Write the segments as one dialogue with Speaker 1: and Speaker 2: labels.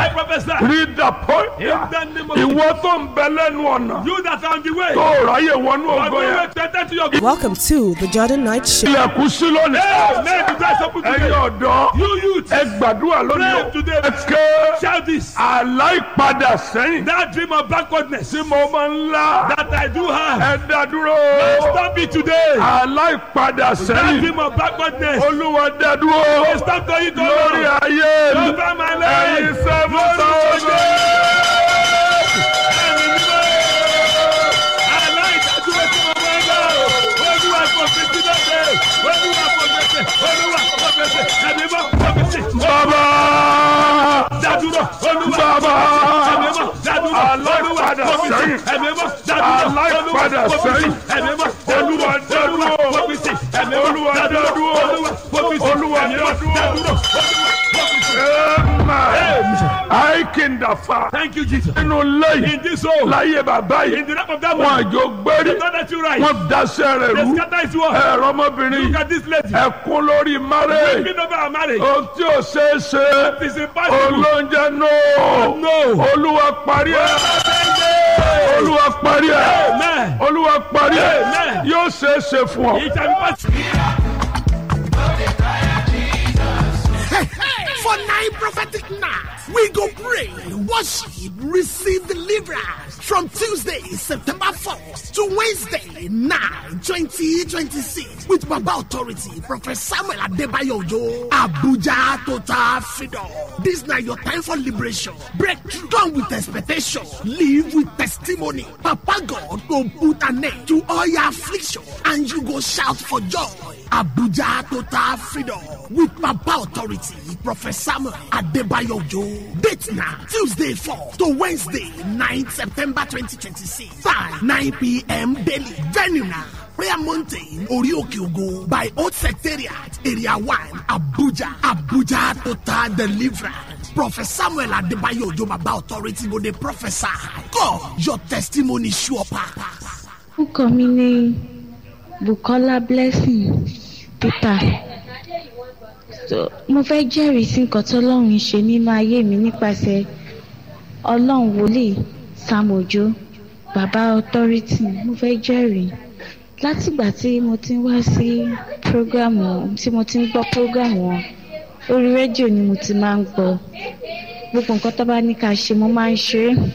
Speaker 1: I prophesy.
Speaker 2: rí dàpọ̀
Speaker 1: In the name of
Speaker 2: ìwọ tó ń bẹ lẹ́nu ọ̀nà
Speaker 1: You that are on the way.
Speaker 2: tó ráyè wọnú
Speaker 1: On
Speaker 2: ògo
Speaker 1: the
Speaker 2: yẹn
Speaker 1: way to enter to your good.
Speaker 3: Welcome to the Jordan Night Show.
Speaker 2: ilẹ̀kùn sí lónìí
Speaker 1: Hey, man, you guys open
Speaker 2: ẹ̀yin
Speaker 1: today.
Speaker 2: ọ̀dọ́
Speaker 1: You youth.
Speaker 2: ẹ gbàdúrà lónìí
Speaker 1: Pray
Speaker 2: o
Speaker 1: today.
Speaker 2: ẹ ké
Speaker 1: Shout this.
Speaker 2: aláìpadà sẹ́yìn
Speaker 1: That dream of backwardness
Speaker 2: tí mo máa ń lá
Speaker 1: that I do have.
Speaker 2: ẹ dá dúró
Speaker 1: Stop it today.
Speaker 2: aláìpadà
Speaker 1: That
Speaker 2: sẹ́yìn
Speaker 1: dream of backwardness.
Speaker 2: olúwa dá dúró
Speaker 1: Stop going to
Speaker 2: lórí ayé mi
Speaker 1: Over my
Speaker 2: ẹ̀yin
Speaker 1: life.
Speaker 2: sẹ́fún sáwọ́dọ̀. bàbá bàbá aláìpadà sẹ́yìn aláìpadà sẹ́yìn olúwa dá dúró olúwa dá dúró olúwa dá dúró. Aikindafa
Speaker 1: Thank you, Jesus.
Speaker 2: nínú lẹ́yìn
Speaker 1: In this hole,
Speaker 2: láyé bàbá
Speaker 1: in
Speaker 2: yìí
Speaker 1: the name of that
Speaker 2: wọn
Speaker 1: man,
Speaker 2: àjò gbérí
Speaker 1: the God that you rise,
Speaker 2: wọn daṣẹ́ rẹ̀
Speaker 1: they
Speaker 2: rú
Speaker 1: scatter his word.
Speaker 2: ẹ̀rọ ọmọbìnrin
Speaker 1: Look at this lady.
Speaker 2: ẹ̀kún lórí márẹ̀
Speaker 1: Speaking over our marriage.
Speaker 2: ohun tí ò ṣeé ṣe
Speaker 1: It is impossible.
Speaker 2: olóúnjẹ náà
Speaker 1: No.
Speaker 2: olúwa parí ẹ̀ olúwa parí ẹ̀
Speaker 1: Amen.
Speaker 2: olúwa parí ẹ̀
Speaker 1: Amen.
Speaker 2: yóò ṣeé ṣe fún ọ.
Speaker 1: It shall be possible.
Speaker 4: For nine prophetic nights, we go pray, worship, receive deliverance from Tuesday, September 4th to Wednesday, 9, 2026 with Baba Authority, Prophet Samuel Adebayo Ojo, Abuja Total Freedom. This now your time for liberation. Breakthrough. Come with expectation. Live with testimony. Papa God go put an end to all your affliction and you go shout for joy. Abuja Total Freedom with Papa Authority, Prophet Samuel Adebayo Ojo. Date now, Tuesday 4 to Wednesday 9 September 2026. Time 9 p.m. daily. Venue now. Prayer Mountain, Orioke Ogo by Old Secretariat, Area 1, Abuja. Abuja Total Deliverance. Prophet Samuel Adebayo Ojo Baba Authority go dey prophesy. God, your testimony sure pass.
Speaker 5: orúkọ mi ní bukola blessing peter so, mo fẹ́ jẹ́rìí sí nǹkan tọ́lọ́run ń ṣe nínú ayé mi nípasẹ̀ ọlọ́run wòlíì sam ojo baba authority mo fẹ́ jẹ́rìí látìgbà tí mo ti ń wá sí program tí mo ti ń gbọ́ program wọn orí rédíò ni mo ti máa ń gbọ́ gbogbo nǹkan tó bá ní ká ṣe mo máa ń ṣe é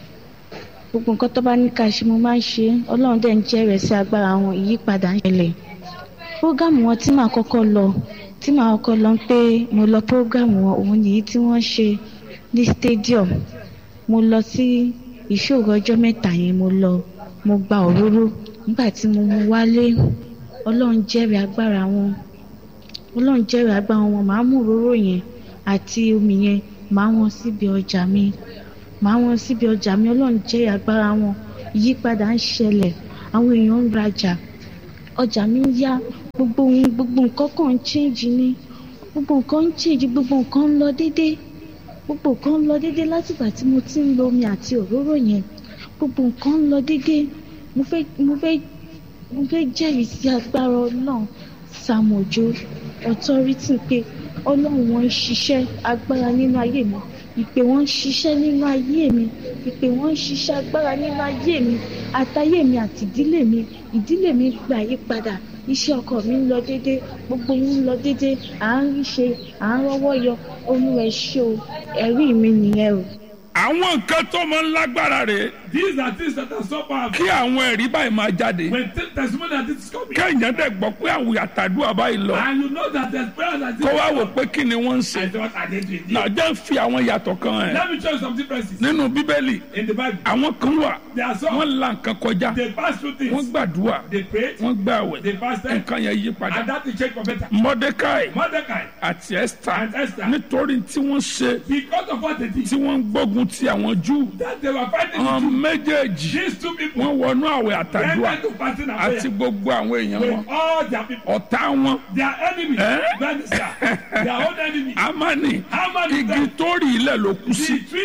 Speaker 5: gbogbo nǹkan tó bá ní ká ṣe mo máa ń ṣe é ọlọ́run dẹ̀ ń jẹ́rẹ̀ẹ́ sí agbára wọn ìyípadà ń ṣẹlẹ̀ prógámù wọn tí màá kọ́kọ́ lọ tí màá kọ́kọ́ lọ pé mo lọ prógámù wọn òun nìyí tí wọ́n ṣe ní stadium mo lọ sí ìṣòro ọjọ́ mẹ́ta yẹn mo lọ mo gba òróró nígbà tí mo mú wálé ọlọ́run jẹ́rìí agbára wọn ọlọ́run jẹ́rìí agbára wọn màá mú òróró yẹn àti omi yẹn màá wọn síbi ọjà mi màá wọn síbi ọjà mi ọlọ́run jẹ́rìí agbára wọn ìyípadà ń ṣẹlẹ̀ àwọn èèyàn ń rajà ọjà mi ń yá gbogbo ohun gbogbo nǹkan kan ń change ni gbogbo nǹkan ń change gbogbo nǹkan ń lọ déédéé gbogbo nǹkan ń lọ déédéé látìgbà tí mo ti ń lo omi àti òróró yẹn gbogbo nǹkan ń lọ déédéé mo fẹ́ mo fẹ́ mo fẹ́ jẹ́rìí sí agbára ọlọ́run sàmójó authority pé ọlọ́run wọn ń ṣiṣẹ́ agbára nínú ayé mi ìpè wọn ń ṣiṣẹ́ nínú ayé mi ìpè wọn ń ṣiṣẹ́ agbára nínú ayé mi àtayé mi àti ìdílé mi ìdílé mi gbà yí padà iṣẹ́ ọkọ mi ń lọ déédé gbogbo yín ń lọ déédé à ń rí ṣe à ń rọ́wọ́ yọ olúwa ẹ ṣé o ẹ̀rí mi nìyẹn o.
Speaker 2: àwọn nǹkan tó máa ń lágbára rè
Speaker 1: These are things that are so powerful.
Speaker 2: kí àwọn ẹ̀rí báyìí máa jáde
Speaker 1: When t- testimony like this is coming,
Speaker 2: kẹ́hìnyẹn dẹ̀ gbọ́ pé àwùyí àtàdúrà báyìí lọ
Speaker 1: and you know that there's prayer like this,
Speaker 2: kó wá wò pé kí ni wọ́n ń ṣe
Speaker 1: I say, what are they doing?
Speaker 2: nàjẹ́ ń fi àwọn yàtọ̀ kan ẹ̀
Speaker 1: Let me show you some differences
Speaker 2: nínú bíbélì
Speaker 1: in the Bible.
Speaker 2: àwọn kan wà
Speaker 1: There are some
Speaker 2: wọ́n la nǹkan kọjá
Speaker 1: they pass through
Speaker 2: wọ́n
Speaker 1: things.
Speaker 2: gbàdúrà
Speaker 1: They prayed,
Speaker 2: wọ́n gbàwẹ̀
Speaker 1: they fasted,
Speaker 2: nǹkan yẹn yí
Speaker 1: and
Speaker 2: padà
Speaker 1: that will change for better.
Speaker 2: mordecai
Speaker 1: Mordecai,
Speaker 2: àti esther
Speaker 1: And Esther.
Speaker 2: nítorí tí wọ́n ṣe
Speaker 1: because of what they did,
Speaker 2: tí wọ́n ń gbógun ti àwọn júù
Speaker 1: that they were fighting
Speaker 2: àwọn
Speaker 1: the Jews.
Speaker 2: méjèèjì
Speaker 1: These two people
Speaker 2: wọ́n wọnú àwẹ̀
Speaker 1: went
Speaker 2: àtàdúrà
Speaker 1: into fasting and
Speaker 2: àti
Speaker 1: prayer
Speaker 2: gbogbo àwọn èèyàn wọn
Speaker 1: with all their people.
Speaker 2: ọ̀tá wọn
Speaker 1: Their enemy,
Speaker 2: Eh?
Speaker 1: that is their, their own enemy.
Speaker 2: amani
Speaker 1: Haman is
Speaker 2: igi
Speaker 1: there.
Speaker 2: tó rí ilẹ̀ ló kú sí
Speaker 1: The tree is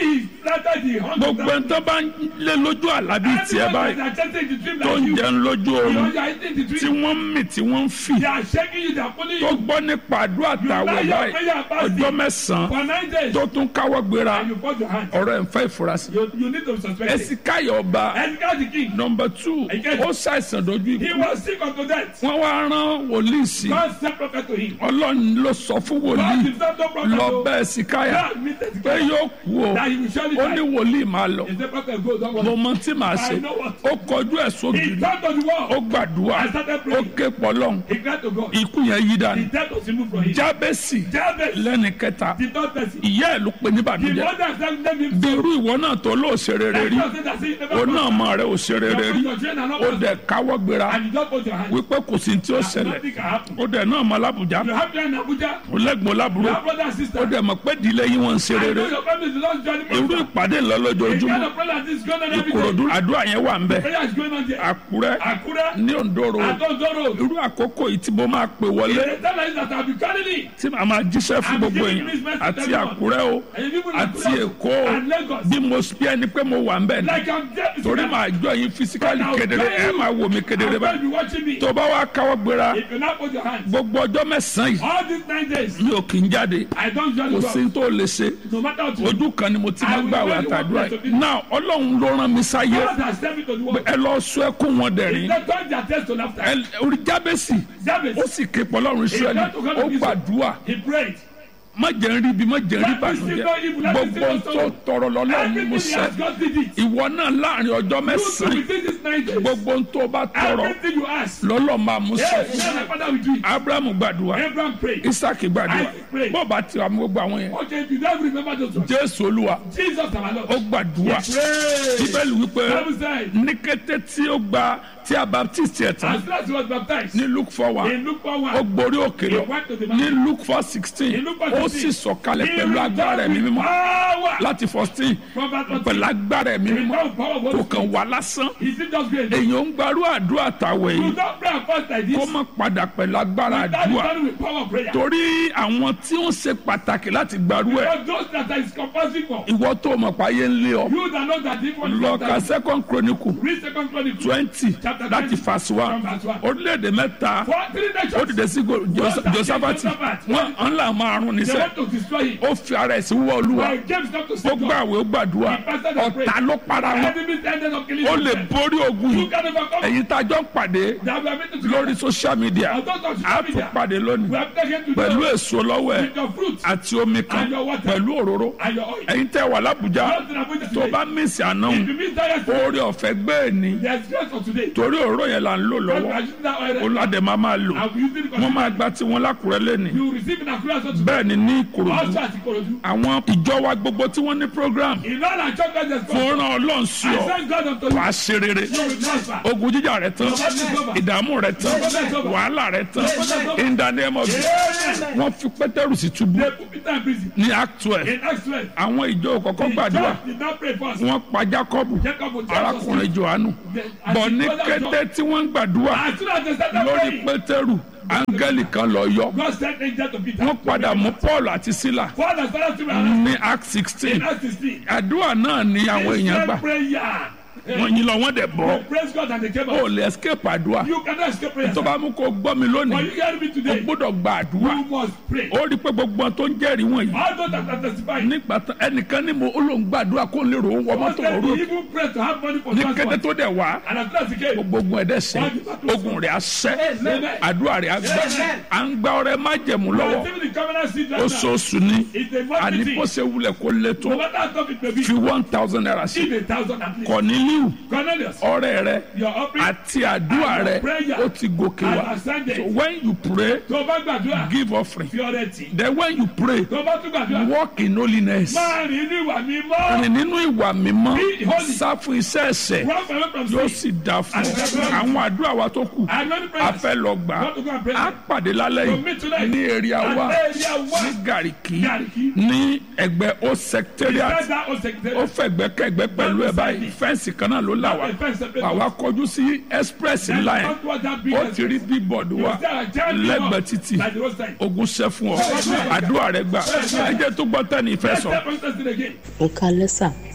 Speaker 1: started the hunger.
Speaker 2: gbogbo ẹni tó bá ń lé lójú àlá bíi tiẹ̀
Speaker 1: Everyone
Speaker 2: báyìí
Speaker 1: that are chasing the dream
Speaker 2: tó
Speaker 1: like
Speaker 2: ń
Speaker 1: you.
Speaker 2: jẹun lójú
Speaker 1: You
Speaker 2: oorun
Speaker 1: know, you are eating the
Speaker 2: tí
Speaker 1: dream.
Speaker 2: wọ́n ń mì tí wọ́n ń fì
Speaker 1: They are shaking you, they are pulling
Speaker 2: tó
Speaker 1: you.
Speaker 2: gbọ́ nípa àdúrà tàwẹ̀ báyìí ọjọ́ mẹ́sàn-án
Speaker 1: For nine days.
Speaker 2: tó tún káwọ́ gbéra
Speaker 1: And you put your hand.
Speaker 2: ọ̀rọ̀ ẹ̀ ń fẹ́ ìfurasí.
Speaker 1: You, you need to be suspected.
Speaker 2: ẹ̀sìkáyọ̀ ọba
Speaker 1: And God the king.
Speaker 2: nọmba two
Speaker 1: Again.
Speaker 2: ó ṣàìsàn dojú
Speaker 1: He
Speaker 2: ikú
Speaker 1: was sick unto death.
Speaker 2: wọ́n wá rán wòlíì sí
Speaker 1: God sent prophet to him.
Speaker 2: ọlọ́run ló sọ fún
Speaker 1: God
Speaker 2: wòlíì
Speaker 1: himself no prophet.
Speaker 2: lọ
Speaker 1: to-
Speaker 2: bẹ́ ẹ̀sìkáyà
Speaker 1: God meted
Speaker 2: pé
Speaker 1: together.
Speaker 2: yóò kú o
Speaker 1: That he will surely
Speaker 2: ó ní
Speaker 1: die.
Speaker 2: wòlíì máa lọ
Speaker 1: He said, prophet, go, don't
Speaker 2: mo
Speaker 1: worry.
Speaker 2: mọ tí màá ṣe
Speaker 1: I know what.
Speaker 2: ó kọjú ẹ̀
Speaker 1: He
Speaker 2: sógiri
Speaker 1: turned to the wall.
Speaker 2: ó gbàdúrà
Speaker 1: I started
Speaker 2: ó
Speaker 1: praying.
Speaker 2: ké pọlọ́n
Speaker 1: He cried to God.
Speaker 2: ikú yẹn yí
Speaker 1: The
Speaker 2: dànù
Speaker 1: death was removed from him.
Speaker 2: jábẹ́sì
Speaker 1: Jabez,
Speaker 2: lẹ́ni kẹta
Speaker 1: the third person.
Speaker 2: ìyá ẹ̀ ló pe ní
Speaker 1: The
Speaker 2: bàdújẹ́
Speaker 1: mother said, let him
Speaker 2: bí irú ìwọ náà tó lóò ṣe rere rí
Speaker 1: God said that he never
Speaker 2: òun náà
Speaker 1: prosper.
Speaker 2: mọ rẹ ò ṣe rere rí
Speaker 1: Your children are not
Speaker 2: ó
Speaker 1: prosper.
Speaker 2: dẹ̀ káwọ́ gbéra
Speaker 1: And you just put your hand.
Speaker 2: wípé kò sí tí ó ṣẹlẹ̀
Speaker 1: Nothing can happen.
Speaker 2: ó dẹ̀ náà mọ lábùjá
Speaker 1: You have children in Abuja.
Speaker 2: ó lẹ́gbọ̀n
Speaker 1: You
Speaker 2: lábúrò
Speaker 1: have brother and sister.
Speaker 2: ó dẹ̀ mọ̀ pé ìdílé yín wọ́n ń ṣe
Speaker 1: I
Speaker 2: rere
Speaker 1: know your family is not joining
Speaker 2: irú
Speaker 1: prosper.
Speaker 2: ìpàdé
Speaker 1: The kind
Speaker 2: ńlọ́lọ́jọ́júmọ́
Speaker 1: of prayer is going on every
Speaker 2: ìkòròdú
Speaker 1: day.
Speaker 2: àdúrà yẹn wà ń bẹ̀
Speaker 1: Prayer is going on there.
Speaker 2: àkúrẹ́
Speaker 1: Akura,
Speaker 2: ní òǹdóró
Speaker 1: Adondoro.
Speaker 2: irú àkókò yìí tí mo máa pè wọlé
Speaker 1: The tell that I'll be carrying it.
Speaker 2: tí màá máa jíṣẹ́ fún gbogbo èèyàn àti àkúrẹ́ o
Speaker 1: And even
Speaker 2: àti
Speaker 1: Akura
Speaker 2: èkó o
Speaker 1: and Lagos.
Speaker 2: bí mo bí ẹni pé mo wà ń bẹ̀ ní
Speaker 1: Like I'm dead.
Speaker 2: torí màá jọ yín fisikali
Speaker 1: But I'll
Speaker 2: kedere
Speaker 1: tell
Speaker 2: ẹ
Speaker 1: you,
Speaker 2: máa wò mí kedere
Speaker 1: I'm going to
Speaker 2: báyìí
Speaker 1: be watching me.
Speaker 2: tó bá wá káwọ́ gbéra
Speaker 1: If you not put your hands.
Speaker 2: gbogbo ọjọ́ mẹ́sàn-án yìí
Speaker 1: All these nine days,
Speaker 2: mi ò kì í jáde
Speaker 1: I don't
Speaker 2: kò
Speaker 1: usually
Speaker 2: sí
Speaker 1: go.
Speaker 2: tó lè ṣe
Speaker 1: No matter what you do.
Speaker 2: ojú kan ni mo ti máa
Speaker 1: I will
Speaker 2: gbàwé
Speaker 1: very
Speaker 2: àtàdúrà
Speaker 1: well
Speaker 2: yìí
Speaker 1: to be-
Speaker 2: náà ọlọ́run ló rán mi sáyé
Speaker 1: God has sent me to the world.
Speaker 2: ẹ lọ sọ ẹkún wọn dẹ̀rín
Speaker 1: They turn their test to laughter.
Speaker 2: ẹ orí jábẹ́sì
Speaker 1: Jabez,
Speaker 2: ó sì ké pọlọ́run israẹli ó gbàdúrà
Speaker 1: he prayed.
Speaker 2: má jẹ́ ń rí ibi má jẹ́ ń rí ìbànújẹ́ gbogbo tó tọrọ lọ́lọ́run ni mo
Speaker 1: Everything he
Speaker 2: sẹ́
Speaker 1: has God did it.
Speaker 2: ìwọ náà láàrin ọjọ́
Speaker 1: You too
Speaker 2: mẹ́sàn-án
Speaker 1: within these nine days.
Speaker 2: gbogbo tó bá tọrọ
Speaker 1: Everything you ask.
Speaker 2: lọ́lọ́ máa mú
Speaker 1: Yes,
Speaker 2: sẹ́
Speaker 1: yes, my father will do it.
Speaker 2: abrahamu gbàdúrà
Speaker 1: Abraham prayed.
Speaker 2: isaac gbàdúrà
Speaker 1: Isaac prayed.
Speaker 2: bọ́ọ̀ bá ti wà mú gbogbo àwọn yẹn
Speaker 1: Okay, if you don't remember those ones.
Speaker 2: jésù olúwa
Speaker 1: Jesus our Lord.
Speaker 2: ó gbàdúrà
Speaker 1: Pray.
Speaker 2: bíbélì wípé
Speaker 1: Bible said,
Speaker 2: ní kété tí ó gba tí a baptist ẹ̀ tán
Speaker 1: as soon as he was baptized,
Speaker 2: ní luke four one
Speaker 1: in Luke 4
Speaker 2: ó
Speaker 1: 1,
Speaker 2: gborí òkè lọ
Speaker 1: He went to the
Speaker 2: ní
Speaker 1: mountain.
Speaker 2: luke four sixteen
Speaker 1: In Luke four
Speaker 2: ó
Speaker 1: 16,
Speaker 2: sì sọ̀kalẹ̀
Speaker 1: he
Speaker 2: pẹ̀lú agbára ẹ̀mí
Speaker 1: returned with
Speaker 2: mímọ́
Speaker 1: power.
Speaker 2: láti fourteen
Speaker 1: From verse 14,
Speaker 2: pẹ̀lú agbára ẹ̀mí
Speaker 1: he
Speaker 2: mímọ́
Speaker 1: returned with power of
Speaker 2: kò
Speaker 1: Holy
Speaker 2: kàn
Speaker 1: Spirit.
Speaker 2: wá lásán
Speaker 1: He did just great.
Speaker 2: èèyàn ń gbarú àdúrà tàwẹ̀
Speaker 1: You
Speaker 2: yìí
Speaker 1: don't pray and fast like
Speaker 2: kó
Speaker 1: this.
Speaker 2: má padà pẹ̀lú agbára
Speaker 1: Without
Speaker 2: àdúrà
Speaker 1: returning with power of prayer.
Speaker 2: torí àwọn tí ó ń ṣe pàtàkì láti gbarú ẹ̀
Speaker 1: Because those that is compulsory for.
Speaker 2: ìwọ tó mọ̀ páyé ń lé ọ
Speaker 1: You that know that if one
Speaker 2: lọ ka second chronicle
Speaker 1: read second chronicle.
Speaker 2: twenty
Speaker 1: Chapter
Speaker 2: láti
Speaker 1: 20,
Speaker 2: verse one
Speaker 1: from verse one.
Speaker 2: orílẹ̀-èdè mẹ́ta
Speaker 1: For three nations.
Speaker 2: ó dìde sí go- Jos- josafati wọn ń là máa rún
Speaker 1: They
Speaker 2: níṣẹ́
Speaker 1: want to destroy him.
Speaker 2: ó fi ara ẹ̀ sí wọ́ olúwa
Speaker 1: But James not to
Speaker 2: ó
Speaker 1: see God.
Speaker 2: gbàwé ó gbàdúrà ọ̀tá ló para wọn
Speaker 1: Enemies ended up killing
Speaker 2: ó lè
Speaker 1: themselves.
Speaker 2: borí ogun
Speaker 1: You
Speaker 2: yìí
Speaker 1: can overcome.
Speaker 2: èyí tá a jọ ń pàdé
Speaker 1: That we are meant to
Speaker 2: lórí social media
Speaker 1: And those of
Speaker 2: a
Speaker 1: social
Speaker 2: tún
Speaker 1: media.
Speaker 2: pàdé
Speaker 1: We
Speaker 2: lónìí
Speaker 1: have taken to
Speaker 2: pẹ̀lú
Speaker 1: them
Speaker 2: èso lọ́wọ́ ẹ̀
Speaker 1: with your fruits
Speaker 2: àti omi kan
Speaker 1: And your water.
Speaker 2: pẹ̀lú òróró
Speaker 1: and your oil.
Speaker 2: ẹ̀yin tẹ́ wà lábùjá
Speaker 1: Just in Abuja
Speaker 2: tó
Speaker 1: today.
Speaker 2: bá mísì àná
Speaker 1: If you miss that yesterday,
Speaker 2: oore ọ̀fẹ́ gbé ẹ̀ ní
Speaker 1: there's grace for today.
Speaker 2: torí òróró yẹn là ń lò
Speaker 1: God will
Speaker 2: lọ́wọ́
Speaker 1: using that oil. right now.
Speaker 2: olùwàdẹ máa máa lò
Speaker 1: And we use it
Speaker 2: wọ́n máa
Speaker 1: because
Speaker 2: gba tiwọn lákùrẹ́ lẹ́nìí
Speaker 1: you receive in Akura so today.
Speaker 2: bẹ́ẹ̀ ni ní ìkòròdú
Speaker 1: Also at Ikorodu.
Speaker 2: àwọn ìjọ wa gbogbo tí wọ́n ní program
Speaker 1: In all our churches, there's
Speaker 2: fún
Speaker 1: God.
Speaker 2: ràn ọlọ́run sí
Speaker 1: I
Speaker 2: ọ
Speaker 1: thank God unto you.
Speaker 2: wàá ṣe rere
Speaker 1: You will prosper.
Speaker 2: ogun jíjà rẹ tán ìdààmú rẹ tán wàhálà rẹ tán in the name of Jesus
Speaker 1: Amen.
Speaker 2: wọ́n fi pétérù sí túbú
Speaker 1: They put Peter in prison.
Speaker 2: ní act twelve
Speaker 1: In Acts 12,
Speaker 2: àwọn ìjọ kọ̀ọ̀kan
Speaker 1: the
Speaker 2: gbàdúrà
Speaker 1: church did not pray first.
Speaker 2: wọ́n pa Jákọ́bù
Speaker 1: Jacob would
Speaker 2: arákùnrin Jòhánù bọ̀ ní kété tí wọ́n ń gbàdúrà
Speaker 1: As soon as they started
Speaker 2: lórí
Speaker 1: praying,
Speaker 2: pétérù áńgẹ́lì kan lọ yọ
Speaker 1: God sent angel to Peter.
Speaker 2: wọ́n padà mú Paul àti Sílà
Speaker 1: Paul and Silas to be arrested.
Speaker 2: ní act sixteen
Speaker 1: In Acts 16.
Speaker 2: àdúrà náà ni àwọn èèyàn gbà
Speaker 1: prayer.
Speaker 2: wọ́n yín lọ wọ́n dẹ̀ bọ́
Speaker 1: They praise God and they came
Speaker 2: ó
Speaker 1: out.
Speaker 2: lè escape àdúrà
Speaker 1: You cannot escape prayer.
Speaker 2: tó bá mú kó gbọ́ mi
Speaker 1: But
Speaker 2: lónìí
Speaker 1: you hear me
Speaker 2: o
Speaker 1: today.
Speaker 2: gbọ́dọ̀ gba àdúrà
Speaker 1: You must pray.
Speaker 2: ó rí i pé gbogbo wọn tó ń jẹ́rìí wọ̀nyí
Speaker 1: All those that are testifying.
Speaker 2: nígbà tán ẹnìkan ní mo ó lóun gbàdúrà kó lè rò ó wọ
Speaker 1: Most
Speaker 2: mọ́tò
Speaker 1: of
Speaker 2: òru
Speaker 1: them even pray to have money for
Speaker 2: ní kété
Speaker 1: transport.
Speaker 2: tó dẹ̀ wá
Speaker 1: And as soon as he came,
Speaker 2: gbogbo ogun ẹ̀dẹ̀ sẹ́ ogun rẹ̀ á sẹ́ àdúrà rẹ̀ á gbà à ń gba ọrẹ májẹ̀mú
Speaker 1: we are
Speaker 2: lọ́wọ́
Speaker 1: receiving the covenant seed right now.
Speaker 2: oṣooṣù ni
Speaker 1: It's a
Speaker 2: àní
Speaker 1: monthly
Speaker 2: bó
Speaker 1: thing.
Speaker 2: ṣe wulẹ̀ kó lé tó
Speaker 1: No matter how tough it may be,
Speaker 2: fi one thousand naira sí
Speaker 1: give a thousand at least.
Speaker 2: Corneliu
Speaker 1: Cornelius,
Speaker 2: ọrẹ rẹ
Speaker 1: your offering.
Speaker 2: àti àdúrà rẹ ó ti gòkè wá so when you pray
Speaker 1: Tó o bá gbàdúrà,
Speaker 2: give offering
Speaker 1: fi ọrẹ tì.
Speaker 2: then when you pray
Speaker 1: Tó o bá tún gbàdúrà,
Speaker 2: walk in holiness
Speaker 1: máa rìn ní ìwà mímọ́.
Speaker 2: rìn nínú ìwà mímọ́
Speaker 1: Be holy.
Speaker 2: sá fún iṣẹ́ ẹ̀ṣẹ̀
Speaker 1: Run away from
Speaker 2: yóò
Speaker 1: sin.
Speaker 2: sì dá fún ọ àwọn àdúrà wa tó kù
Speaker 1: And many
Speaker 2: a
Speaker 1: prayers.
Speaker 2: fẹ́ lọ gbà
Speaker 1: Want to go and pray?
Speaker 2: á pàdé lálẹ́
Speaker 1: To meet
Speaker 2: yìí
Speaker 1: tonight.
Speaker 2: ní èrè àwa
Speaker 1: At area one.
Speaker 2: ní gàríkì
Speaker 1: Gariki.
Speaker 2: ní ẹgbẹ́ ó
Speaker 1: He
Speaker 2: secretariat
Speaker 1: said that was secretary.
Speaker 2: ó fẹ̀gbẹ́ kẹ̀gbẹ́ pẹ̀lú ẹ̀ báyìí fẹ́ǹsì kan náà ló là wá
Speaker 1: The fence separate
Speaker 2: àwa
Speaker 1: us.
Speaker 2: kọjú sí express
Speaker 1: Then
Speaker 2: line
Speaker 1: come towards that big
Speaker 2: ó ti rí bíbọ̀dù wa
Speaker 1: You say, "I can't give
Speaker 2: lẹ́gbẹ̀ẹ́
Speaker 1: up."
Speaker 2: títì
Speaker 1: Like the roadside.
Speaker 2: ogun ṣẹ́ fún ọ àdúrà rẹ gbà ẹ jẹ́ tó gbọ́ tẹ́ni ìfẹ́
Speaker 1: Let's
Speaker 2: sọ.
Speaker 1: step on this thing again.
Speaker 6: ẹ kalẹ́ sà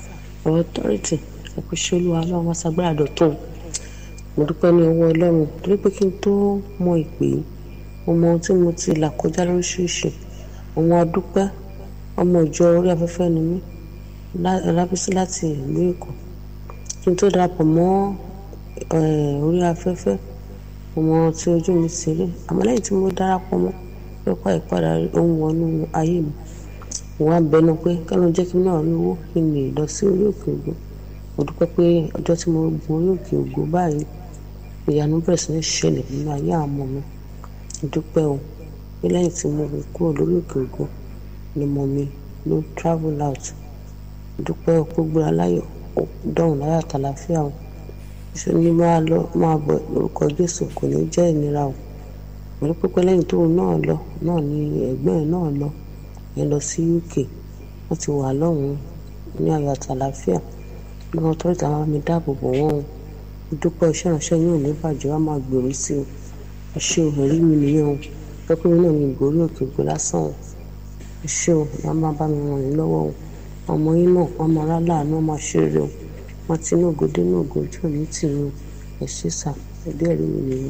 Speaker 6: ọ̀rọ̀ authority ẹ̀kúṣẹ́ olúwa ọlọ́run wá sagbára dọ̀tún mo dúpẹ́ ní ọwọ́ ọlọ́run torí pé kí n tó mọ ìpè yìí mo mọ ohun tí mo ti là kọjá lóríṣiríṣi ọmọ adúpẹ́ ọmọ ìjọ orí afẹ́fẹ́ ni mí lá- lábísí láti ìlú èkó kí n tó darapọ̀ mọ́ eh, orí afẹ́fẹ́ mo mọ ohun tí ojú mi ti rí àmọ́ lẹ́yìn tí mo darapọ̀ mọ́ pẹ́pẹ́ ìpadà ohun wọnú ayé mi mo wá bẹnu pé kánú jẹ́ kí n náà rí owó kí n lè lọ sí orí òkè ògo mo dúpẹ́ pé ọjọ́ tí mo gun orí òkè ògo báyìí ìyanu bẹ̀rẹ̀ sí ní ṣẹlẹ̀ nínú ayé àwọn ọmọ mi mo dúpẹ́ o pé lẹ́yìn tí mo kúrò lórí òkè ògo ni ọmọ mi ló travel out mo dúpẹ́ o pé gbéra láyọ̀ ó dọ̀hùn láyọ̀ àtàlàfíà o ṣe ni máa lọ máa bọ̀ lórúkọ Jésù kò ní jẹ́ ìnira o mo dúpẹ́ pé lẹ́yìn tóun náà lọ náà ni ẹ̀gbọ́n ẹ̀ náà lọ yẹn lọ sí UK wọ́n ti wà lọ́hùn-ún ní ayọ̀ àtàlàfíà bí wọ́n tọ́jú àwọn mi dáàbò bò wọ́n o mo dúpẹ́ iṣẹ́ ìránṣẹ́ yóò ní bàjẹ́ wá máa gbèrú sí o ẹ ṣé o ẹ̀rí mi nìyẹn o pẹ́pẹ́ mi náà ní ìgbórí òkè gbé lásán o ẹ ṣé o ìyá máa bá mi ràn yín lọ́wọ́ o ọmọ yín náà wọ́n máa rá láàánú wọ́n máa ṣe rere o wọ́n ti ní ògòdé ní ògò ojú òní tì yín o ẹ ṣé sà ẹ̀dí ẹ̀rí mi nìyẹn.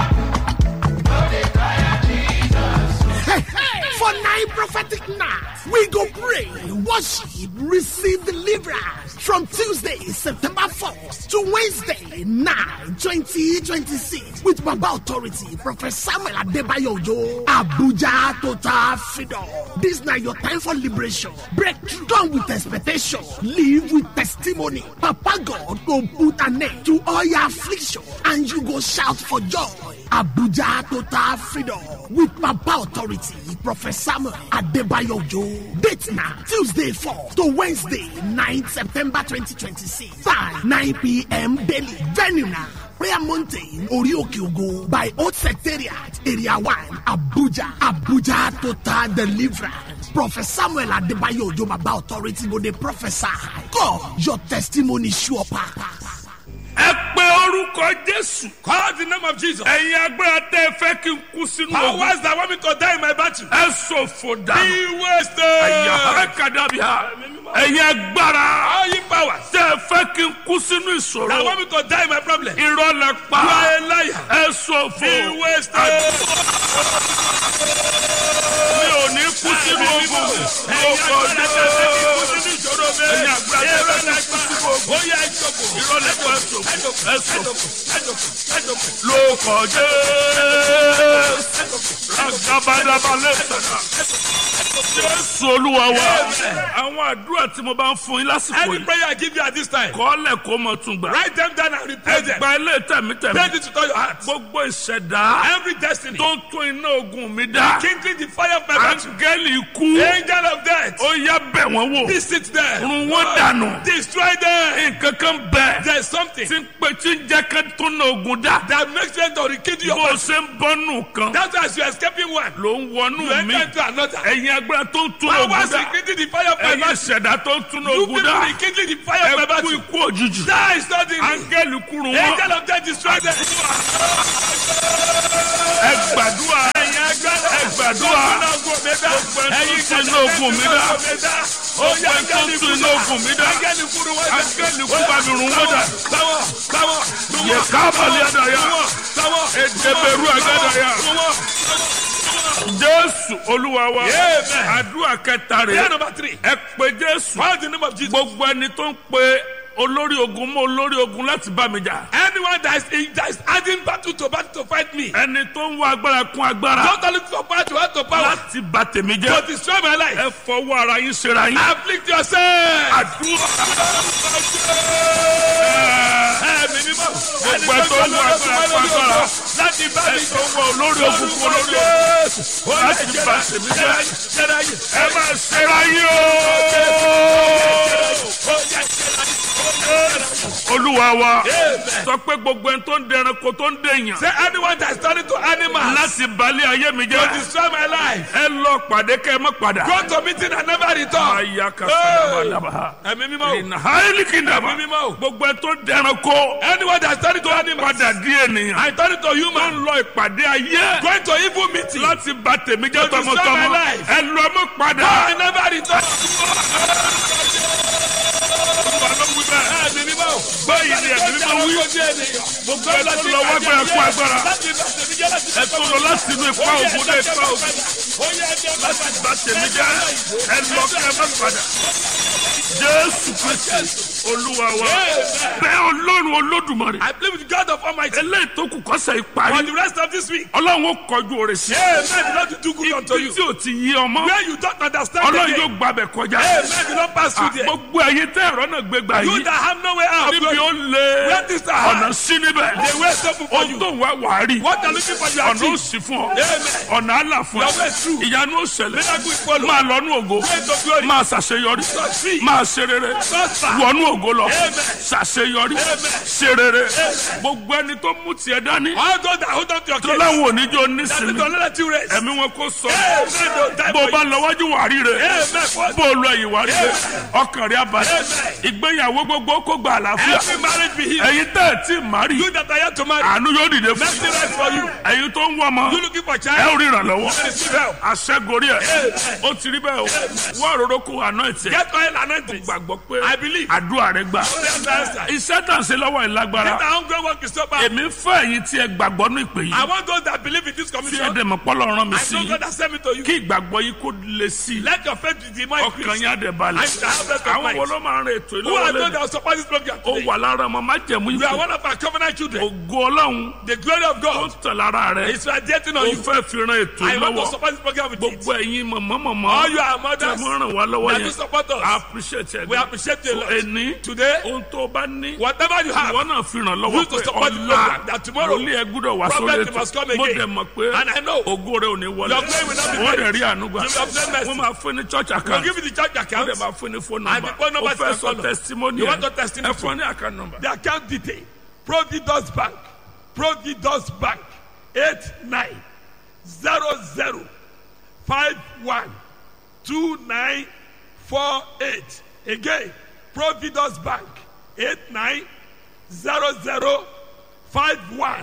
Speaker 4: For nine prophetic nights, we go pray, worship, receive deliverance from Tuesday, September 4th to Wednesday, 9, 2026 with Baba Authority, Prophet Samuel Adebayo Ojo, Abuja Total Freedom. This now your time for liberation, breakthrough, done with expectation, live with testimony. Papa God go put an end to all your affliction and you go shout for joy. Abuja Total Freedom with Papa Authority, Prophet Samuel Adebayo Ojo. Date now, Tuesday 4 to Wednesday 9 September 2026. Time 9 p.m. daily. Venue now. Prayer Mountain, Orioke Ogo by Old Secretariat, Area 1, Abuja. Abuja Total Deliverance. Prophet Samuel Adebayo Ojo Baba Authority go dey prophesy. God, your testimony sure pass.
Speaker 2: ẹ pé orúkọ jésù.
Speaker 1: Call the name of Jesus.
Speaker 2: ẹ̀yin agbára tẹ́ ẹ fẹ́ kí n kú sínú ogun.
Speaker 1: Powers that want me to die in my battle.
Speaker 2: ẹ ṣòfò dànù.
Speaker 1: Be wasted.
Speaker 2: àyàrá kàdábíà. ẹ̀yin agbára
Speaker 1: All you powers
Speaker 2: tẹ́ ẹ fẹ́ kí n kú sínú
Speaker 1: that
Speaker 2: ìṣòro.
Speaker 1: want me to die in my problem. You
Speaker 2: irọ́ lẹ pa.
Speaker 1: are a liar.
Speaker 2: ẹ ṣòfò.
Speaker 1: Be wasted.
Speaker 2: mi ò ní kú sínú ogun. lóko dé. ẹ̀yin agbára tẹ́ ẹ fẹ́ kí n kú sínú ogun. irọ́ lẹ pa ẹ ṣòfò. ẹ ṣòfò. lóko jésù. agabadaba lẹ́sẹ̀ká. jésù olúwa wa. àwọn àdúrà tí mo bá ń fún yín lásìkò
Speaker 1: Any
Speaker 2: yìí.
Speaker 1: prayer I give you at this time,
Speaker 2: kọ́lẹ̀ kó mọ̀ tún gbà.
Speaker 1: write them down and repeat them.
Speaker 2: ẹgbà ilé tẹ̀mítẹ̀mí.
Speaker 1: Pray this with all your heart.
Speaker 2: gbogbo ìṣẹ̀dá
Speaker 1: Every destiny,
Speaker 2: tó ń tún iná ogun mi dá.
Speaker 1: kindling the fire of my battle.
Speaker 2: áńgẹ́lì ikú.
Speaker 1: Angel of death,
Speaker 2: ó yá bẹ̀ wọ́n wò.
Speaker 1: visit them.
Speaker 2: run wọ́n dànù.
Speaker 1: Destroy them.
Speaker 2: nǹkan kan bẹ̀.
Speaker 1: There's something
Speaker 2: tí ń pe tí ń jẹ́ ká tún iná ogun dá.
Speaker 1: that makes them to rekindle your
Speaker 2: bó o
Speaker 1: battle.
Speaker 2: ṣe ń bọ́nù kan.
Speaker 1: That's why as you're escaping one,
Speaker 2: ló ń
Speaker 1: you
Speaker 2: wọnú mi.
Speaker 1: enter into another.
Speaker 2: ẹ̀yin agbára tó ń tún ogun
Speaker 1: Powers
Speaker 2: dá.
Speaker 1: rekindling the fire of my
Speaker 2: ẹ̀yin
Speaker 1: battle.
Speaker 2: ìṣẹ̀dá tó ń tún
Speaker 1: You
Speaker 2: ogun
Speaker 1: people
Speaker 2: dá.
Speaker 1: rekindling the fire of my
Speaker 2: ẹ kú
Speaker 1: battle.
Speaker 2: ikú òjijì.
Speaker 1: Die suddenly.
Speaker 2: áńgẹ́lì kúrun wọn.
Speaker 1: Angel of death, destroy them.
Speaker 2: ẹ gbàdúrà. ẹ gbàdúrà.
Speaker 1: Ẹ̀yin
Speaker 2: tó ń tún iná ogun mi dá.
Speaker 1: Oya
Speaker 2: Ọgbẹ́ tó ń tún iná ogun mi dá.
Speaker 1: Áńgẹ́lì kúrú wọ́n dá.
Speaker 2: áńgẹ́lì kú bá mi run wọ́n dà.
Speaker 1: Sáwọ̀ sáwọ̀
Speaker 2: yẹ kábàlì àdàyà.
Speaker 1: sáwọ̀
Speaker 2: èdèbèrú àgàdàyà. jésù olúwa wa.
Speaker 1: Amen.
Speaker 2: àdúrà kẹta
Speaker 1: Prayer
Speaker 2: rẹ̀.
Speaker 1: number three.
Speaker 2: ẹ pé jésù.
Speaker 1: Call the name of Jesus.
Speaker 2: gbogbo ẹni tó ń pe olórí ogun mọ́ olórí ogun láti bá mi jà.
Speaker 1: Anyone that is, that is adding battle to battle to fight me.
Speaker 2: ẹni tó ń wá agbára kún agbára.
Speaker 1: Don't only for power to add to power.
Speaker 2: láti bà tèmi
Speaker 1: To
Speaker 2: jẹ́.
Speaker 1: destroy my life.
Speaker 2: ẹ fọwọ́ ara yín ṣera yín.
Speaker 1: Afflict yourself.
Speaker 2: àdúrà.
Speaker 1: Ẹ̀mí mímọ́. Ẹni
Speaker 2: Gbogbo ẹ tó ń wá agbára kún agbára.
Speaker 1: Láti bá mi
Speaker 2: ẹ tó ń wá olórí ogun kún olórí ogun. láti bà tèmi jẹ́. ẹ máa ṣera yín o. olúwa wa sọ pé gbogbo ẹni tó ń dẹranko tó ń dèèyàn
Speaker 1: Say anyone that is turning to animals
Speaker 2: láti balẹ̀ ayé mi
Speaker 1: to
Speaker 2: jẹ́
Speaker 1: destroy my life.
Speaker 2: ẹ lọ pàdé kẹ́ ẹ má padà.
Speaker 1: Go to meeting and never return.
Speaker 2: aya ka sadabadaba
Speaker 1: Ẹ̀mí mímọ́.
Speaker 2: ìnà haili kìndàmà
Speaker 1: Ẹ̀mí mímọ́.
Speaker 2: gbogbo ẹ tó ń dẹranko
Speaker 1: Anyone that is turning to animals.
Speaker 2: padà di ènìyàn
Speaker 1: I turn to
Speaker 2: tó ń
Speaker 1: human.
Speaker 2: lọ ìpàdé ayé
Speaker 1: Going to evil meeting.
Speaker 2: láti bà tèmi jẹ́
Speaker 1: To destroy
Speaker 2: tọmọtọmọ
Speaker 1: my life.
Speaker 2: ẹ lọ mọ́ padà.
Speaker 1: I never return.
Speaker 2: Olúwa ló báyìí ni ẹ̀mí mímọ́ wí gbogbo ẹ̀ tó lọ wá gbára kó agbára ẹ̀ tó lọ láti inú ipa ògùn dé ipa ògùn láti bá tèmi jẹ́ ẹ lọ kí ẹ má padà jésù kristi olúwa wa bẹ́ẹ̀ ọlọ́run olódùmarè
Speaker 1: I believe with God of Almighty.
Speaker 2: eléyìí tó kù kọ́sẹ̀
Speaker 1: For
Speaker 2: ìparí
Speaker 1: the rest of this week,
Speaker 2: ọlọ́run ó kọjú òrè sí
Speaker 1: Amen. The Lord will do good unto
Speaker 2: ibi
Speaker 1: you.
Speaker 2: tí ò ti yí ọmọ
Speaker 1: Where you don't understand
Speaker 2: ọlọ́run
Speaker 1: again,
Speaker 2: yóò gbàbẹ̀ kọjá
Speaker 1: Amen. The Lord pass through there.
Speaker 2: gbogbo ẹ̀yin tẹ́ ẹ̀rọ náà gbégbá
Speaker 1: You
Speaker 2: yìí
Speaker 1: that have no way out,
Speaker 2: níbi ó lé
Speaker 1: Where this are hard.
Speaker 2: ọ̀nà sí níbẹ̀
Speaker 1: the way is open for
Speaker 2: ohun
Speaker 1: you.
Speaker 2: tó ń wá wàá rí
Speaker 1: What you're looking for, you
Speaker 2: ọ̀nà ó
Speaker 1: achieve.
Speaker 2: sì fún ọ
Speaker 1: Amen.
Speaker 2: ọ̀nà àlà fún
Speaker 1: Your way is
Speaker 2: ẹ
Speaker 1: true.
Speaker 2: ìyanu ó ṣẹlẹ̀
Speaker 1: Miracle is follow.
Speaker 2: máa lọ́nú ògo
Speaker 1: Way to glory.
Speaker 2: máa ṣàṣeyọrí
Speaker 1: Succeed.
Speaker 2: máa ṣe rere
Speaker 1: Prosper.
Speaker 2: wọnú ògo lọ
Speaker 1: Amen.
Speaker 2: ṣàṣeyọrí ṣe rere gbogbo ẹni tó mú tiẹ̀ dání
Speaker 1: All those that hold on to your
Speaker 2: tó
Speaker 1: case,
Speaker 2: láwọn oníjó
Speaker 1: that
Speaker 2: nísìnyí
Speaker 1: don't let you rest.
Speaker 2: ẹ̀mí wọn kò sọ
Speaker 1: Amen. Don't die
Speaker 2: bó o
Speaker 1: for
Speaker 2: bá
Speaker 1: you.
Speaker 2: lọ wájú wà rí rẹ
Speaker 1: Amen.
Speaker 2: bó o lọ ẹ̀yìn wà rí rẹ ọkàn rẹ abalẹ̀
Speaker 1: Amen.
Speaker 2: ìgbéyàwó gbogbo kó gba àlàáfíà
Speaker 1: Every marriage be healed.
Speaker 2: ẹ̀yin tẹ́ ẹ̀ tí ì má rí
Speaker 1: You that are yet to marry,
Speaker 2: àánú yóò dìde fún
Speaker 1: mercy rest for you.
Speaker 2: ẹ̀yin tó ń wọ ọmọ
Speaker 1: You looking for
Speaker 2: ẹ
Speaker 1: child,
Speaker 2: ò rí ìrànlọ́wọ́
Speaker 1: receive help.
Speaker 2: àṣẹgorí ẹ̀ ó ti rí bẹ́ẹ̀ o wọ́n àròrò kó àná ẹ̀tẹ̀
Speaker 1: Get oil anointing.
Speaker 2: gbàgbọ́ pé
Speaker 1: I believe.
Speaker 2: àdúrà rẹ gbà
Speaker 1: That's the answer.
Speaker 2: iṣẹ́ tà ń ṣe lọ́wọ́ ìlágbára
Speaker 1: Get our hungry work is so bad.
Speaker 2: èmi fẹ́ ẹ̀yin tí ẹ gbàgbọ́ ní ìpè
Speaker 1: I
Speaker 2: yìí
Speaker 1: want those that believe in this
Speaker 2: tí ẹ
Speaker 1: commission.
Speaker 2: dẹ̀ mọ̀ pọ́lọ́ rán mi
Speaker 1: I
Speaker 2: sí
Speaker 1: know
Speaker 2: i
Speaker 1: God has sent me to you.
Speaker 2: kí ìgbàgbọ́ yìí kó le sí i
Speaker 1: Let your faith be more
Speaker 2: ọkàn
Speaker 1: increased.
Speaker 2: yín á dẹ̀ balẹ̀
Speaker 1: I shall have rest of
Speaker 2: àwọn wo
Speaker 1: mind.
Speaker 2: ló máa ń rin ètò
Speaker 1: Who are
Speaker 2: ìlọ́wọ́
Speaker 1: those that
Speaker 2: lẹ́nu
Speaker 1: will support this program
Speaker 2: ó
Speaker 1: today?
Speaker 2: wà lára ọmọ májẹ̀mú
Speaker 1: You are
Speaker 2: ìfẹ́
Speaker 1: one of our covenant children.
Speaker 2: ògo ọlọ́run
Speaker 1: The glory of
Speaker 2: ó
Speaker 1: God
Speaker 2: tẹ̀ lára rẹ
Speaker 1: is radiating
Speaker 2: ó
Speaker 1: on you.
Speaker 2: fẹ́ fi ran ètò
Speaker 1: I want to
Speaker 2: ìlọ́wọ́
Speaker 1: support this program with it.
Speaker 2: gbogbo ẹ̀yin mọ̀mọ́mọ́mọ́
Speaker 1: All you are
Speaker 2: tẹ̀
Speaker 1: mothers
Speaker 2: mọ́ ràn wá lọ́wọ́
Speaker 1: that do
Speaker 2: yẹn
Speaker 1: support
Speaker 2: I
Speaker 1: us.
Speaker 2: appreciate ẹ̀
Speaker 1: We appreciate you a lot.
Speaker 2: ẹni
Speaker 1: Today,
Speaker 2: ohun tó bá ní
Speaker 1: whatever you have,
Speaker 2: ìwọ náà fi ràn lọ́wọ́
Speaker 1: Use to
Speaker 2: pé
Speaker 1: support the
Speaker 2: ọ̀la
Speaker 1: program that tomorrow
Speaker 2: wòlíì ẹ gbúdọ̀ wá sórí
Speaker 1: prophet must come
Speaker 2: ètò mo
Speaker 1: again.
Speaker 2: dẹ̀ mọ̀ pé
Speaker 1: And I know
Speaker 2: ògo rẹ ò ní wọlé
Speaker 1: Your glory will not be
Speaker 2: wọ́n
Speaker 1: veiled.
Speaker 2: dẹ̀ rí ànúgbà
Speaker 1: You will obtain mercy.
Speaker 2: wọ́n máa fún ní church
Speaker 1: we'll
Speaker 2: account
Speaker 1: give you the church
Speaker 2: wọ́n
Speaker 1: account.
Speaker 2: dẹ̀ máa fún ní phone
Speaker 1: And
Speaker 2: number
Speaker 1: the phone number
Speaker 2: ó
Speaker 1: is
Speaker 2: fẹ́
Speaker 1: your
Speaker 2: sọ
Speaker 1: phone number.
Speaker 2: testimony
Speaker 1: You
Speaker 2: ẹ̀
Speaker 1: want your testimony
Speaker 2: ẹ fún ní account number.
Speaker 1: The account detail. Providus Bank. Providus Bank. Eight nine zero zero five one two nine four eight. Again, Providus Bank. Eight nine zero zero five one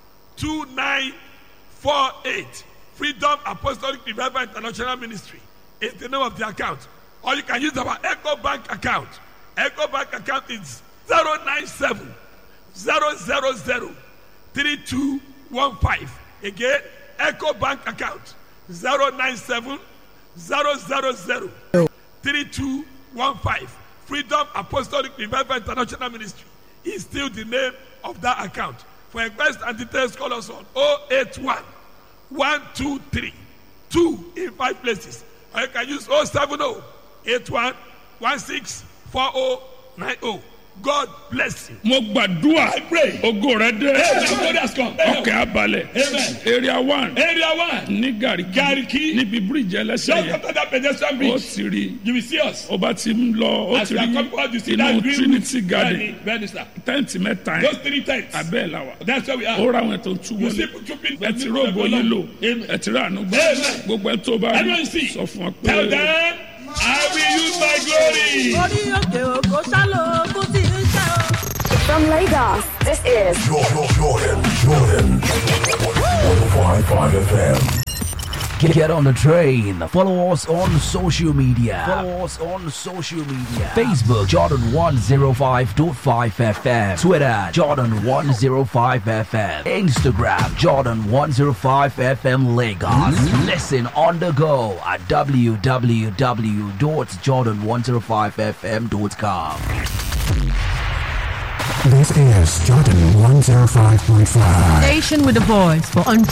Speaker 1: two nine four eight. Freedom Apostolic Revival International Ministry is the name of the account. Or you can use our Echo Bank account. Echo Bank account is 097 000 3215. Again, Echo Bank account 097 000 3215. Freedom Apostolic Revival International Ministry is still the name of that account. For inquiries and details, call us on 081 123 2 in five places. Or you can use 070 81 16 4090. God bless you.
Speaker 2: mo gbàdúrà ògo rẹ dé
Speaker 1: God has come.
Speaker 2: ọkẹ́ abalẹ̀
Speaker 1: Amen.
Speaker 2: area one
Speaker 1: Area one.
Speaker 2: ní gàríkì
Speaker 1: Gariki.
Speaker 2: níbi bíríìjì ẹlẹ́sẹ̀
Speaker 1: Just
Speaker 2: yẹn
Speaker 1: after that pedestrian
Speaker 2: ó
Speaker 1: bridge,
Speaker 2: ti rí
Speaker 1: you will see us.
Speaker 2: ó bá ti ń lọ ó
Speaker 1: As
Speaker 2: ti
Speaker 1: we are
Speaker 2: rí
Speaker 1: coming out, you see
Speaker 2: inú
Speaker 1: that green
Speaker 2: trinity
Speaker 1: roof.
Speaker 2: garden
Speaker 1: Very, very, sir.
Speaker 2: tẹ́ǹtì mẹ́ta
Speaker 1: Those
Speaker 2: yẹn
Speaker 1: three tents.
Speaker 2: abẹ́ ẹ̀ la wà
Speaker 1: That's where we
Speaker 2: ó
Speaker 1: are.
Speaker 2: ra àwọn ètò tú
Speaker 1: You see
Speaker 2: wọlé
Speaker 1: two people.
Speaker 2: ẹ ti róògbó yín lò
Speaker 1: Amen.
Speaker 2: ẹ ti rà àánú gbọ́
Speaker 1: Amen.
Speaker 2: gbogbo ẹ tó bá rí
Speaker 1: Everyone see.
Speaker 2: sọ fún ọ
Speaker 1: Tell
Speaker 2: pé
Speaker 1: them, I will use my glory.
Speaker 7: orí òkè òkò sálò kú tí ń ṣe o.
Speaker 8: From Lagos, this is
Speaker 9: Jordan, Jordan, Jordan. 105.5 FM.
Speaker 10: Get, get on the train. Follow us on social media. Follow us on social media. Facebook Jordan 105.5 FM. Twitter Jordan 105 FM. Instagram Jordan 105 FM Lagos. Listen on the go at www.jordan105fm.com.
Speaker 9: This is Jordan 105.5.
Speaker 7: Station with a voice for